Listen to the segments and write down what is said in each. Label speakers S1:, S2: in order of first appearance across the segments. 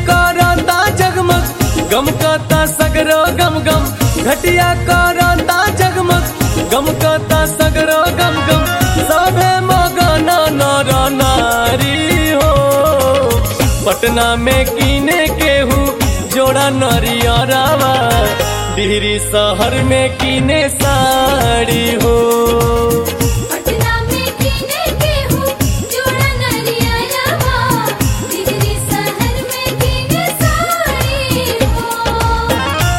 S1: करता जगमग गम कता सगरो गम गम घटिया करता जगमग गम कता सगरो गम गम सबे मगन नर नारी हो पटना में कीने केहू जोड़ा नरियरावा डिहरी शहर में कीने साड़ी हो
S2: पटना में कीने केहू जोड़ा नरियरवा दिल्ली शहर में कीने साड़ी हो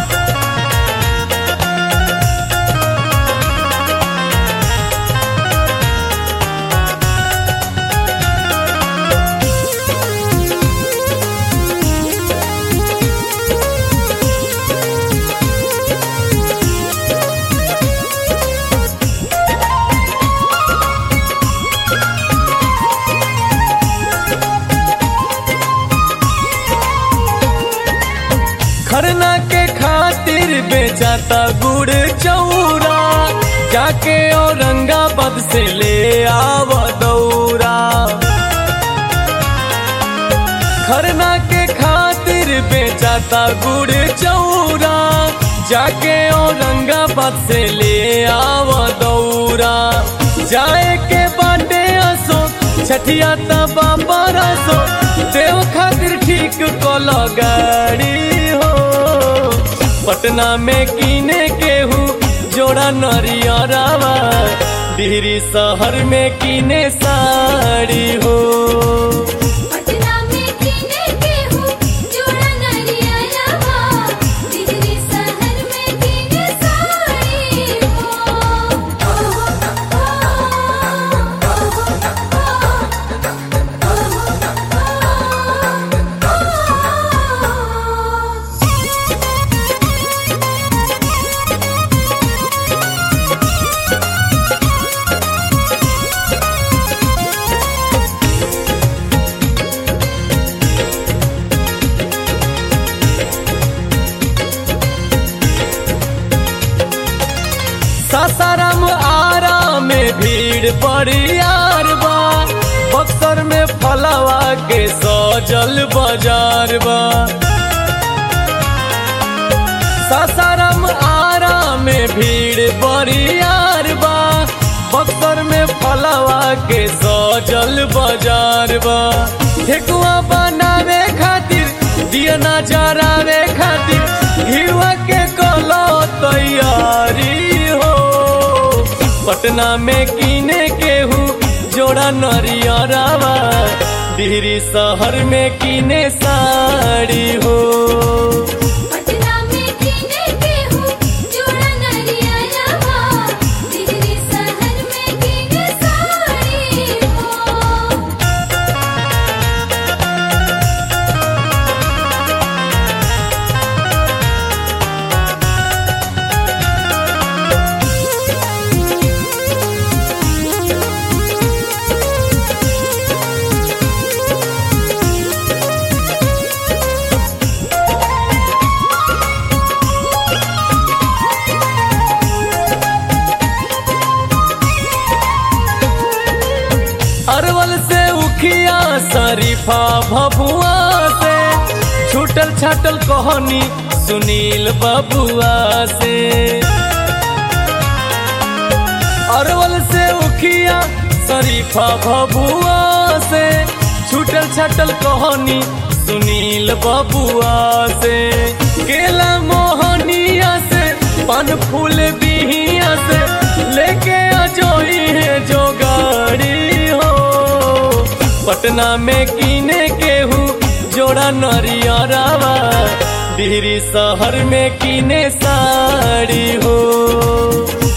S1: खरना के खातिर बेचाता गुड़ चौरा जाके औरंगाबाद से ले आव दौरा खरना के खातिर बेचाता गुड़ चौरा जाके औरंगाबाद से ले आव दौरा जाए के बाटे असो छठिया तबा बरसो देव खातिर ठीक कल गाड़ी हो पटना में कीने केहू जोड़ा नरियरावा डिहरी शहर में कीने साड़ी हो
S2: पटना में कीने केहू जोड़ा नरियरवा दिल्ली शहर में कीने साड़ी हो
S1: सासाराम आरा में भीड़ बड़ियार बा बक्सर में फलवा के सजल बाजार बा सासाराम आरा में भीड़ बड़ियार बा बक्सर में फलवा के सजल बाजार बा ठेकुआ बनावे खातिर दिया ना जरावे खातिर घिवा के कलो तैयारी हो पटना में कीने केहू जोड़ा नरियरावा डिहरी शहर में कीने साड़ी हो
S2: पटना में कीने केहू जोड़ा नरियरवा दिल्ली शहर में कीने साड़ी हो
S1: अरवल से उखिया शरीफा भभुआ से छूटल छाटल कहानी सुनील बबुआ से अरवल से उखिया शरीफा भभुआ से छूटल छाटल कहानी सुनील बबुआ से केला मोहनिया से पान फूल बिहिया से लेके अजोई है जो गाड़ी हो पटना में कीने केहू जोड़ा नरियरावा डिहरी शहर में कीने साड़ी हो